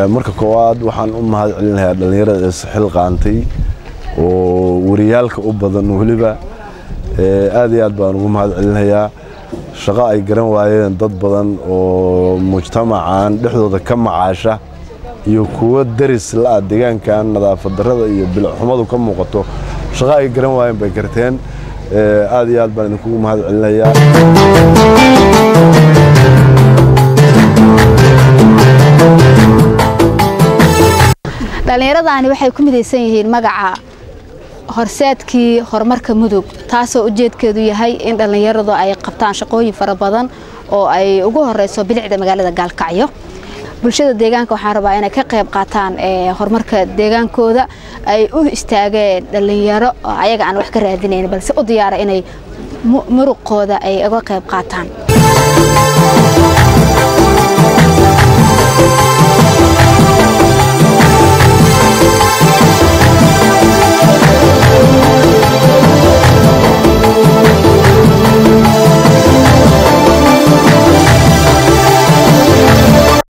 marka koowaad waxaan u mahad celinayaa dhallinyarada isxil qaantay oo wariyaalka u badan weliba aad iyo aad baan ugu mahad celinayaa shaqo ay garan waayeen dad badan oo mujtamacan dhexdooda ka macaasha iyo kuwo daris la-ah deegaankan nadaafad darrada iyo bilixxumadu ka muuqato shaqo ay garan waayeen bay garteen aad iyo aad baan idinkugu mahad celinayaa dhallinyaradaani waxay ku midaysan yihiin magaca horseedkii horumarka mudug taasoo ujeedkeedu yahay in dhallinyaradu ay qabtaan shaqooyin fara badan oo ay ugu horeyso bilicda magaalada gaalkacyo bulshada deegaanka waxaan rabaa inay ka qayb qaataan horumarka deegaankooda ay u istaageen dhallinyaro ayaga aan wax ka raadinayn balse u diyaara inay muruqooda ay uga qayb qaataan